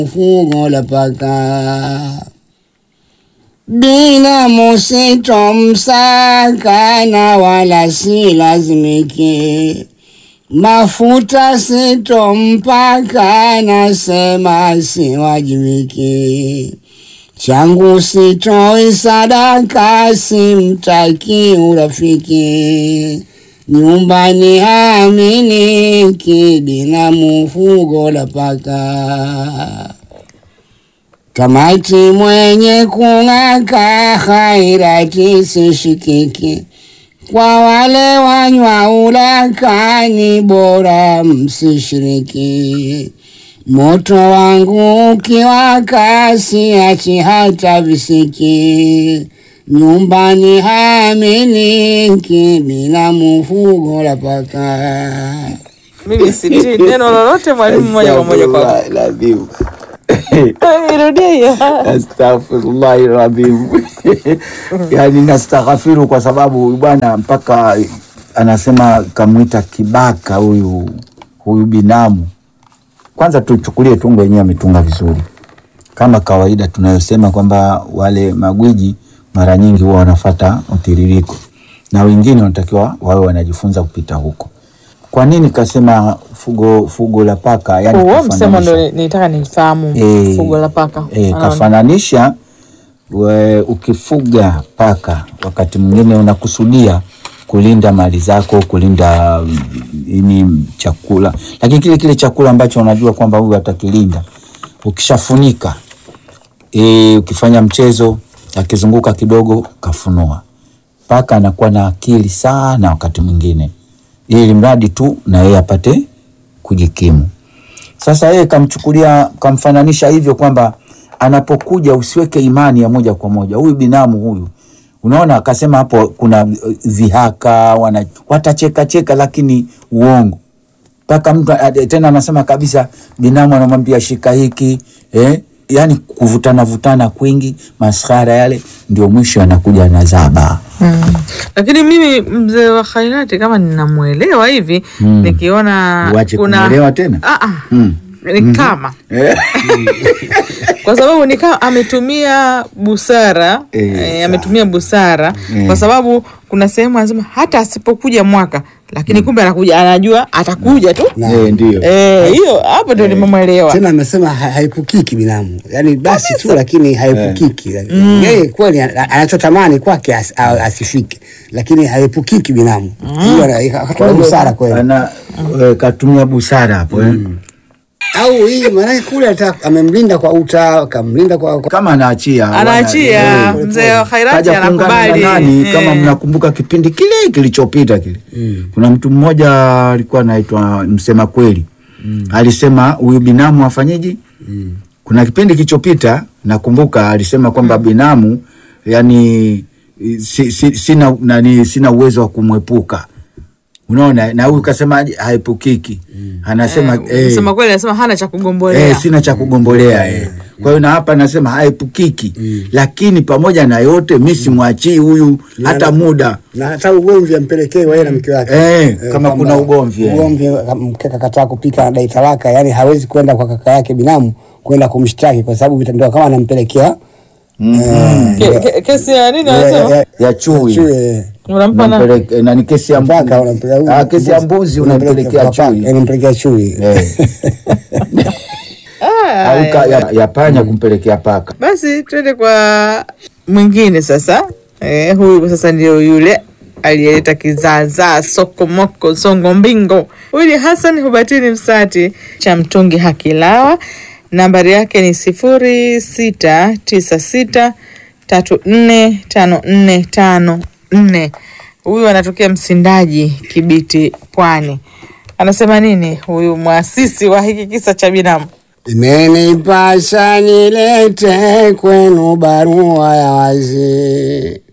Fungo la paka binamu sitomsaka na wala si lazimiki, mafuta sitompaka nasema siwajibiki, changu sitoi sadaka simtaki urafiki, nyumbani haminiki binamu fungo la paka Tamati mwenye kung'aka hairati sishikiki, kwa wale wanywa ulaka ni bora msishiriki. Moto wangu ukiwaka siachi hata visiki, nyumbani haminiki bila mufugo la paka. Mimi sitii neno lolote mwalimu, moja kwa moja kwa Astaghfirullahalazim. irudia hiyo. Astaghfirullahi radhim. Yani nastaghfiru kwa sababu huyu bwana mpaka anasema kamwita kibaka huyu huyu binamu. Kwanza tuchukulie tungo yenyewe ametunga vizuri, kama kawaida tunayosema kwamba wale magwiji mara nyingi huwa wanafata mtiririko na wengine wanatakiwa wawe wanajifunza kupita huko. Kwa nini kasema fugo fugo la paka? Yani Huo msemo kafananisha- ndo nitaka nifahamu Eh, fugo la paka. E, Anaona. kafananisha we, ukifuga paka wakati mwingine unakusudia kulinda mali zako, kulinda mm, ini chakula, lakini kile kile chakula ambacho unajua kwamba huyu atakilinda, ukishafunika e, ukifanya mchezo akizunguka kidogo kafunua, paka anakuwa na akili sana wakati mwingine, ili mradi tu na yeye apate kujikimu. Sasa yeye kamchukulia kamfananisha hivyo kwamba anapokuja usiweke imani ya moja kwa moja huyu binamu huyu, unaona, akasema hapo kuna uh, dhihaka wana, watacheka cheka, lakini uongo mpaka mtu ade- tena anasema kabisa, binamu anamwambia shika hiki eh, yani kuvutana vutana kwingi, maskhara yale, ndio mwisho anakuja na zaba Mm. Lakini mimi mzee wa khairati kama ninamwelewa hivi nikiona Uache kuna kumwelewa tena? Ah, ah. Mm. ni kama eh. kwa sababu ni kama ametumia busara Eh, eh, sawa. ametumia busara Eh. kwa sababu kuna sehemu anasema hata asipokuja mwaka lakini kumbe anakuja anajua atakuja tu Eh, ndio Eh, hiyo hapo ndio nimemwelewa Tena amesema ha- haepukiki binamu, yaani basi tu, lakini haepukiki. Yeye kweli ana- anachotamani kwake as, a- asifike, lakini haepukiki binamu. Hiyo ana- akatumia busara kweli. ana eh, katumia busara hapo eh. Au hii maanake kule ata- amemlinda kwa uta, kamlinda kwa, kwa kama anaachia anaachia wana- eh, mzee wa khairati kaja kuungana na anakubali nani Eh. kama mnakumbuka kipindi kile kilichopita kile kuna mtu mmoja alikuwa anaitwa msema kweli alisema huyu binamu afanyeje kuna kipindi kilichopita nakumbuka alisema kwamba binamu yani si, si, sina nani sina uwezo wa kumwepuka unaona na huyu kasema haepukiki anasema eh, sema kweli anasema hana cha kugombolea Eh, sina cha kugombolea eh. Kwa hiyo na hapa nasema haepukiki, lakini pamoja na yote mi simwachii huyu hata muda na hata ugomvi ampelekee yeye na mke wake Eh, kama kwamba kuna ugomvi, eh. ugomvi mke kakataa kupika anadai talaka, yani hawezi kwenda kwa kaka yake binamu kwenda kumshtaki kwa sababu vitendo kama anampelekea eh, Ke- ke- kesi ya nini eh, anasema eh, ya chui chui, eh. unampa na Unampeleke- eh, nani kesi ya Mpaka mbuzi, unampelekea huyu ah, kesi ya mbuzi, mbuzi unampelekea unampelekea kwa paka, chui eh, unampelekea chui Eh. au ka- ya, ya panya kumpelekea paka. basi twende kwa mwingine sasa eh, huyu sasa ndio yule aliyeleta kizaazaa sokomoko songo mbingo huyu ni hasan hubatini msati cha mtungi hakilawa nambari yake ni sifuri sita tisa sita tatu nne tano nne tano nne huyu anatokea msindaji kibiti pwani anasema nini huyu mwasisi wa hiki kisa cha binamu Imenipasa nilete kwenu barua ya wazi